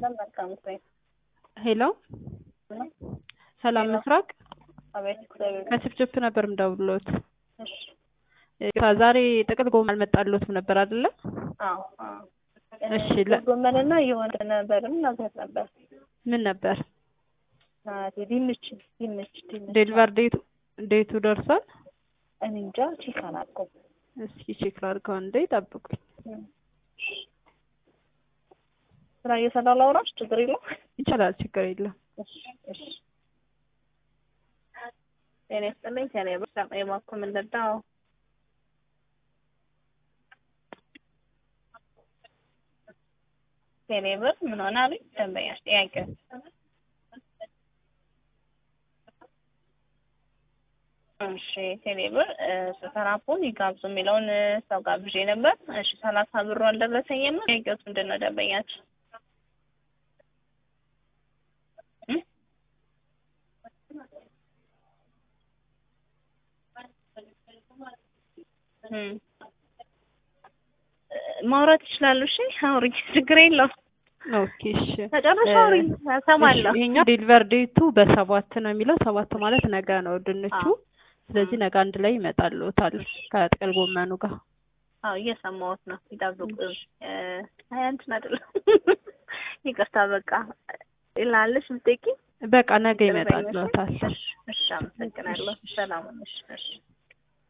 ሰላም መልካም እሰይ ሄሎ ሰላም ምስራቅ አቤት እግዚአብሔር ከችፕችፕ ነበር ምደውልሎት። እሺ ዛሬ ጥቅል ጎመን አልመጣልዎትም ነበር አይደለ? አዎ አዎ እሺ ለ- ጎመንና የሆነ ነበርም ነገር ነበር ምን ነበር? ናቴ ድንች ድንች ድንች ዴሊቨር ዴቱ ዴቱ ደርሷል? እኔ እንጃ ቼክ አላውቅም እስኪ ቼክ ላድርገው እንዴ ጠብቁኝ። ስራ እየሰራ ላውራሽ ችግር የለውም ይቻላል፣ ችግር የለም። እሺ እሺ ጤና ይስጥልኝ ከኔ በጣም የማኩ ምንድነው ከኔ ብር ምን ሆነ አሉኝ ደንበኛሽ ጥያቄ እሺ ቴሌብር ስተራፖን ይጋብዙ የሚለውን ሰው ጋብዤ ነበር። እሺ ሰላሳ ብሩ አልደረሰኝም። ጥያቄዎት ምንድን ነው ደንበኛችን? እም? እም። ማውራት ይችላሉ። እሺ አውሪኝ፣ ችግር የለውም። ኦኬ እሺ። ተጨረሻ አውሪኝ፣ እሰማለሁ። እሺ፣ ይሄኛው ዴሊቨር ዴቱ በሰባት ነው የሚለው ሰባት ማለት ነገ ነው ድንቹ። አዎ። ስለዚህ ነገ አንድ ላይ ይመጣልዎታል ከጥቅል ጎመኑ ጋር። አዎ እየሰማሁት ነው። ይጠብቁ። እ አይ እንትን አይደለም። ይቅርታ በቃ ይላለሽ ምትቂ በቃ ነገ ይመጣልዎታል። እሺ፣ አመሰግናለሁ። ሰላም ነሽ? እሺ